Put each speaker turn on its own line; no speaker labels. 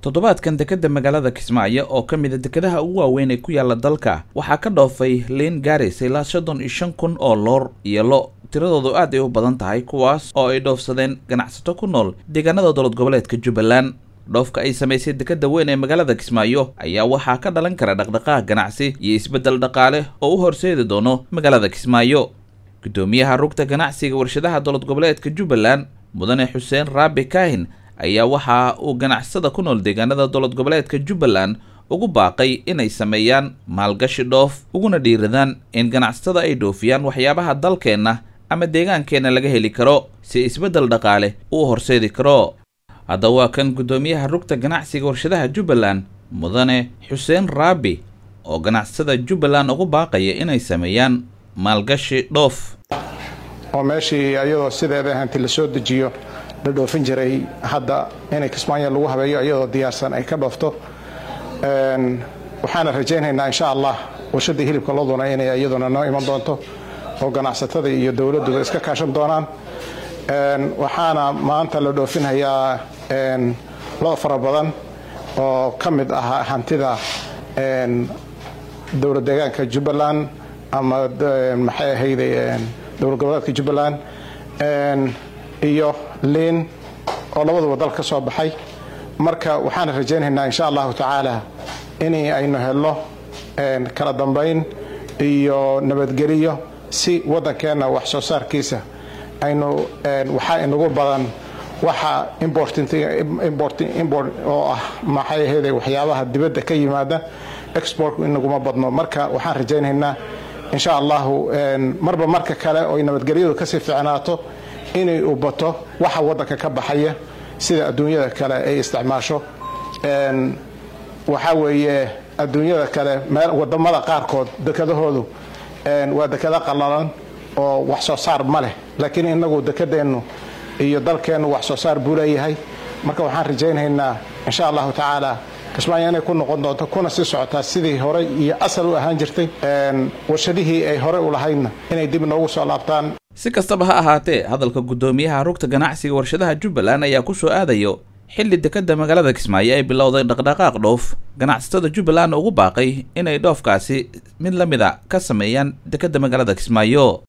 toddobaadkan dekedda magaalada kismaayo oo ka mida dekedaha ugu waaweyn ee ku yaala dalka waxaa ka dhoofay liin gaaraysa ilaa soddon iyo shan kun oo loor iyo lo tiradoodu aad ay u badan tahay kuwaas oo ay dhoofsadeen ganacsato ku nool deegaanada dowlad goboleedka jubbaland dhoofka ay samaysay dekedda weyn ee magaalada kismaayo ayaa waxaa ka dhalan kara dhaqdhaqaaq ganacsi iyo isbeddel dhaqaale oo u horseedi doono magaalada kismaayo guddoomiyaha rugta ganacsiga warshadaha dowlad goboleedka jubbaland mudane xuseen raabi kaahin ayaa waxa uu ganacsada ku nool deegaanada dowlad goboleedka jubbaland ugu baaqay inay sameeyaan maalgashi dhoof uguna dhiiradaan in ganacsatada ay dhoofiyaan waxyaabaha dalkeenna ama deegaankeenna laga heli karo si isbeddel dhaqaale uu horseedi karo haddaba waa kan guddoomiyaha rugta ganacsiga warshadaha jubbaland mudane xuseen raabi oo ganacsada jubbaland ugu baaqaya inay sameeyaan maalgashi dhoof
oo meeshii iyadoo sideeda hanti la soo dejiyo la dhoofin jiray hadda inay kismaayo lagu habeeyo iyadoo diyaarsan ay ka dhoofto waxaana rajaynaynaa insha allah warshadii hilibka loduna inay iyaduna noo iman doonto oo ganacsatada iyo dowladduba iska kaashan doonaan waxaana maanta la dhoofinhayaa lo fara badan oo ka mid ah hantida dowlad deegaanka jubbaland ama maxay ahayde dowlad goboleedka jubbaland iyo liin oo labaduba dal ka soo baxay marka waxaan rajaynaynaa insha allahu tacaala in aynu helno kala dambayn iyo nabadgeliyo si waddankeenna wax soo saarkiisa aynu waxaa inagu badan waxa import oo ah maxay ahayde waxyaabaha dibadda ka yimaada exportku inaguma badno marka waxaan rajaynaynaa insha allahu marba marka kale oy nabadgelyadu kasii ficnaato inay u bato waxa waddanka ka baxaya sida adduunyada kale ay isticmaasho waxaa weeye adduunyada kale wadamada qaarkood dekadahoodu waa dekado qallalan oo wax soo saar ma leh laakiin inagu dekadeennu iyo dalkeennu wax soo saar buu leeyahay marka waxaan rajaynaynaa insha allahu tacaala kismaayo inay ku noqon doonto kuna sii socotaa sidii horey iyo asal u ahaan jirtay warshadihii ay horey u lahaydna inay dib noogu soo laabtaan
si kastaba ha ahaatee hadalka guddoomiyaha rugta ganacsiga warshadaha jubbaland ayaa ku soo aadayo xilli dekedda magaalada kismaayo ay bilowday dhaqdhaqaaq dhoof ganacsatada jubbaland ugu baaqay inay dhoofkaasi mid la mid a ka sameeyaan dekedda magaalada kismaayo